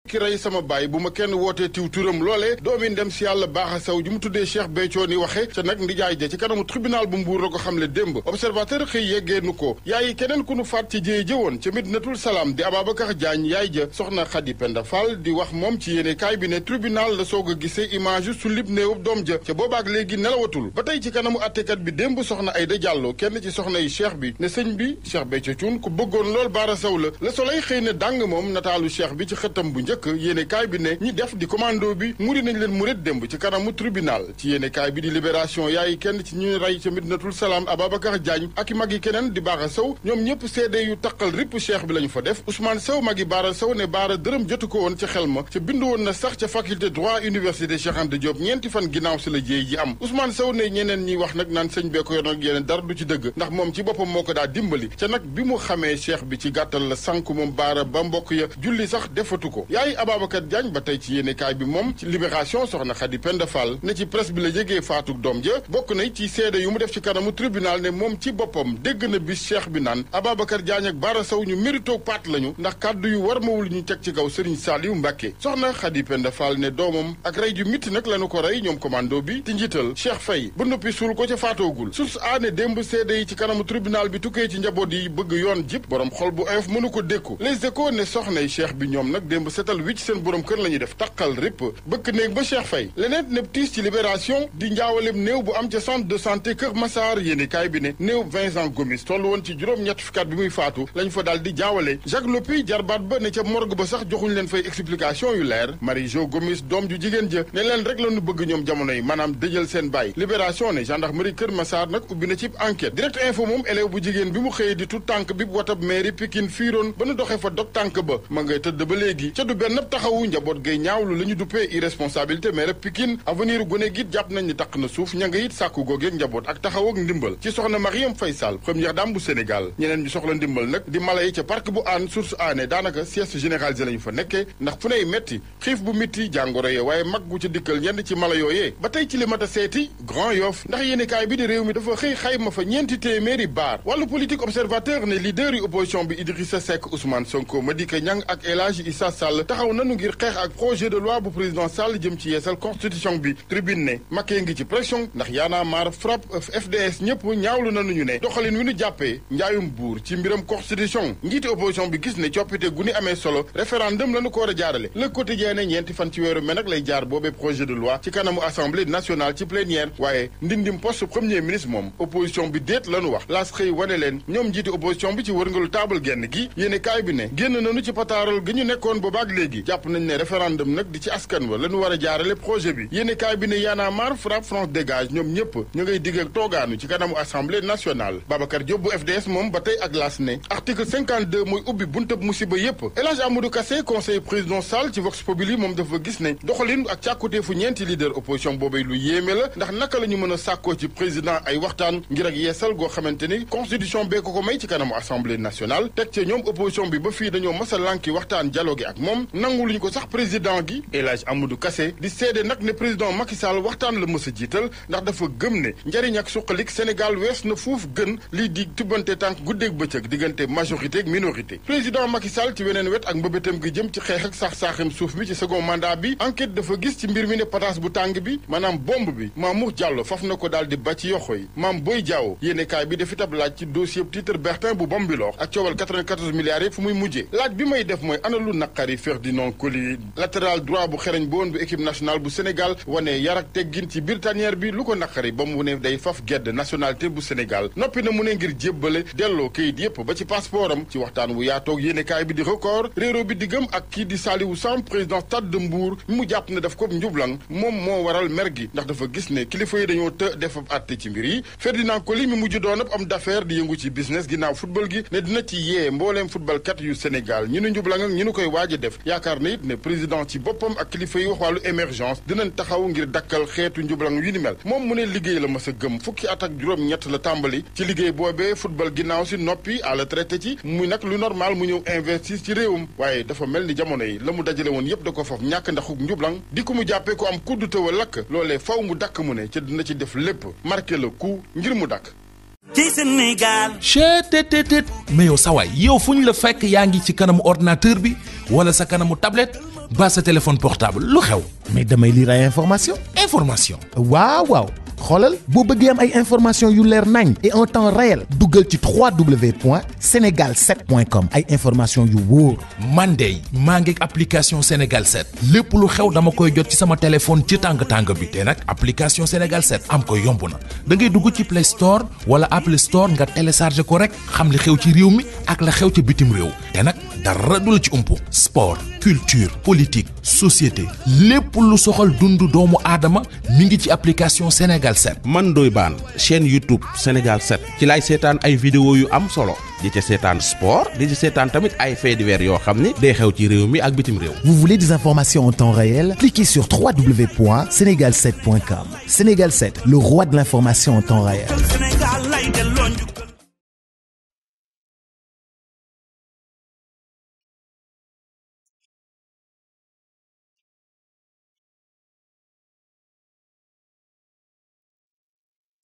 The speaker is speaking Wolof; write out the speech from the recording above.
ki rey sama baay bu ma kenn wootee tiw turam loolee doomi ndem si yàlla baaxa saw ji mu tuddee Cheikh Béthio ni waxe ca nag ndijaay ja ci kanamu tribunal bu mbuur la ko xamle démb observateur xëy yeggee nu ko yaayi keneen ku nu faat ci jéye jëwoon ca Medinatul Salaam di Ababacar Diagne yaay ja soxna Khady Penda Fall di wax moom ci yéene kaay bi ne tribunal la soog a gisee image su lib néewub doom ja ca boobaak léegi nelawatul ba tey ci kanamu attekat bi démb soxna Aïda Diallo kenn ci soxna yi cheikh bi ne sëñ bi Cheikh Béthio Thioune ku bëggoon lool baara saw la Le Soleil xëy na dàng moom nataalu cheikh bi ci xëttam bu njëkk yéene kaay bi ne ñi def di commando bi muri nañ leen murit démb ci kanamu tribunal ci yéene kaay bi di libération yaay kenn ci ñu rey ca Medinatul Salaam Ababacar Diagne ak i mag yi keneen di baara saw ñoom ñëpp seede yu taqal ripp cheikh bi la ñu fa def Ousmane Sow magi baara saw ne baara dërëm jotu ko woon ca xel ma ca bindu woon na sax ca faculté droit université Cheikh Anta Diop ñeenti fan ginnaaw si la jéey ji am Ousmane Sow ne ñeneen ñi wax nag naan sëñ bee ko yor nag yeneen dara du ci dëgg ndax moom ci boppam moo ko daa dimbali ca nag bi mu xamee cheikh bi ci gàttal la sànk moom baara ba mbokk ya julli sax defatu ko yaay Ababacar Diagne ba tey ci yéenekaay bi moom ci libération soxna Khady Penda Fall ne ci presse bi la yégee faatuk doom ja bokk na ci seede yu mu def ci kanamu tribunal ne moom ci boppam dégg na bis cheikh bi naan Ababacar Diagne ak baara saw ñu mérito paat lañu ndax kàddu yu war mawul ñu teg ci kaw Serigne Saliou Mbacké soxna Khady Penda Fall ne doomam ak rey ju mitti nag lañu ko rey ñoom commando bi ci njiital Cheikh Faye ba noppi suul ko ca faatoogul sus aane démb seede yi ci kanamu tribunal bi tukkee ci njaboot yi bëgg yoon jip borom xol bu oyof mënu ko dékku les échos ne soxnay cheikh bi ñoom nag démb setal wicc seen borom kër la ñuy def taqal ripp bëkk néeg ba Cheikh Faye leneen neb tiis ci libération di njaawalem néew bu am ca centre de santé Kër Massar yéeni kaay bi ne néew Vincent Gomis toll woon ci juróom-ñett fukki at bi muy faatu lañ fa daal di jaawale Jacques Lopi jarbaat ba ne ca morgue ba sax joxuñ leen fay explication yu leer Marie Jo Gomis doom ju jigéen ja ne leen rek la ñu bëgg ñoom jamono yi maanaam dëjël seen baay libération ne gendarmerie Kër Massar nag ubbi na ci enquête direct info moom élève bu jigéen bi mu xëyee di tout tànk bi watab mairie Pikine fiiroon ba nu doxee fa dog tànk ba ma ngay tëdd ba léegi ca du benn taxawu njaboot gay ñaawlu la ñu duppee irresponsabilité maire Pikine avenir gone gi jàpp nañ ni taq na suuf ña nga it sàkku googeeg njaboot ak taxaw ak ndimbal ci soxna Mariam Faye Sall première dame bu Sénégal ñeneen ñu soxla ndimbal nag di mala yi ca parc bu aan source aané daanaka sieste généralisé lañu fa nekkee ndax fu nay metti xiif bu mitti jàngoro yee waaye mag gu ca dikkal ñenn ci mala yooyee ba tey ci li mat a seeti Grand Yoff ndax yéenekaay bi di réew mi dafa xëy xayma fa ñeenti téeméeri baar wàllu politique observateur ne leader yi opposition bi Idrissa Seck Ousmane Sonko Madické Niang ak El Hadji Issa Sall taxaw nanu ngir xeex ak projet de loi bu président Sall jëm ci yeesal constitution bi tribune ne Macky ngi ci pression ndax yaana maar frappe FDS ñëpp ñaawlu nanu ñu ne doxalin wi nu jàppee njaayum buur ci mbiram constitution njiiti opposition bi gis ne coppite gu ni amee solo référendum la nu ko war a jaarale le quotidien ne ñeenti fan ci weeru mai nag lay jaar boobee projet de loi ci kanamu assemblée nationale ci plénière waaye ndindim poste premier ministre moom opposition bi déet la nu wax laas xëy wane leen ñoom njiiti opposition bi ci wërngalu taabal genn gi yéene kaay bi ne génn nañu ci pataaral gi ñu nekkoon boobaak léegi jàpp nañ ne référendum nag di ci askan wa la ñu war a jaarale projet bi yéene kaay bi ne yaana mar frappe France dégage ñoom ñëpp ñu ngay digg ak toogaanu ci kanamu assemblée nationale Babacar Diop bu FDS moom ba tey ak laas ne article 52 mooy ubbi buntab musiba yépp El Hadj Amadou Kassé conseil président Sall ci Vox Populi moom dafa gis ne doxalin ak càkkutee fu ñeenti leader opposition boobay lu yéeme la ndax naka la ñu mën a sàkkoo ci président ay waxtaan ngir ak yeesal goo xamante ni constitution bee ko ko may ci kanamu assemblée nationale teg ca ñoom opposition bi ba fii dañoo mas a lànki waxtaan dialogue ak moom nangu luñu ko sax président gi El Hadj Amadou Kassé di seede nag ne président Macky Sall waxtaan la mës a jiital ndax dafa gëm ne njariñ ak suqalik Sénégal wees na fuuf gën lii di tubbante tànk guddeeg bëccëg diggante majorité ak minorité président Macky Sall ci weneen wet ak mbëbëtam gi jëm ci xeex ak sax-saaxim suuf bi ci second mandat bi enquête dafa gis ci mbir mi ne pataas bu tàng bi maanaam bomb bi Mamour Diallo faf na ko daal di ba ci yoxo yi maam Boy Diaw yéene kaay bi dafi tab laaj ci dossier titre Bertin bu Bambilor ak coowal 94 milliards yi fu muy mujjee laaj bi may def mooy ana lu naqari Ferdinand Coly latéral droit bu xereñ bu woon bu équipe nationale bu Sénégal wane yar ak teggin ci biir tanière bi lu ko naqari ba mu ne day faf gedd nationalité bu Sénégal noppi na mu ne ngir jébbale delloo kayit yépp ba ci passeport am ci waxtaan wu yaatoog yéene kaay bi di record réero bi diggam ak kii di Saliou Samb président Stade de Mbour mu jàpp ne daf ko njublang moom moo waral mer gi ndax dafa gis ne kilifa yi dañoo të def ab àtte ci mbir yi Ferdinand Coly mi mujj doon ab am d'affaires di yëngu ci business ginnaaw football gi ne dina ci yee mbooleem football kat yu Sénégal ñi nu njublang ak ñi nu koy waaj a def yaakaar na it ne président ci boppam ak kilifa yi wax wàllu émergence dinañ taxaw ngir dakkal xeetu njublang yu ni mel moom mu ne liggéey la mas a gëm fukki at ak juróom-ñett la tàmbali ci liggéey boobee football ginnaaw si noppi à la traité ci muy nag lu normal mu ñëw investir ci réewum waaye dafa mel ni jamono yi la mu dajale woon yépp da ko faf ñàkk ndaxuk njublang di ko mu jàppee ko am kudd tëwa lakk loolee faw mu dakk mu ne ca dina ci def lépp marqué le coup ngir mu dakk ci Sénégal. cheetetetet mais yow sawaay yow fu ñu la fekk yaa ngi ci kanamu ordinateur bi wala sa kanamu tablette ba sa téléphone portable lu xew mais damay lire ay information information waaw waaw xoolal boo bëggee am ay information yu leer nañ et en temps réel duggal ci www.senegal7.com ay information yu wóor man de maa ngi application Sénégal 7 lépp lu xew dama koy jot ci sama téléphone ci tàng tàng bi te nag application Sénégal 7 am ko yomb na da ngay dugg ci Play Store wala Apple Store nga télécharge ko rek xam li xew ci réew mi ak la xew ci bitim réew te nag dara du la ci umpu sport culture politique société lépp lu soxal dundu doomu aadama mi ngi ci application Sénégal 7. man Ndoye Bane chaîne YouTube Sénégal 7 ci laay seetaan ay vidéo yu am solo di ca seetaan sport di ci seetaan tamit ay faits divers yoo xam ni day xew ci réew mi ak bitim réew. Vous voulez des informations en temps réel? Cliquez sur www.senegal7.com. Sénégal 7, le roi de l'information en temps réel. Sénégal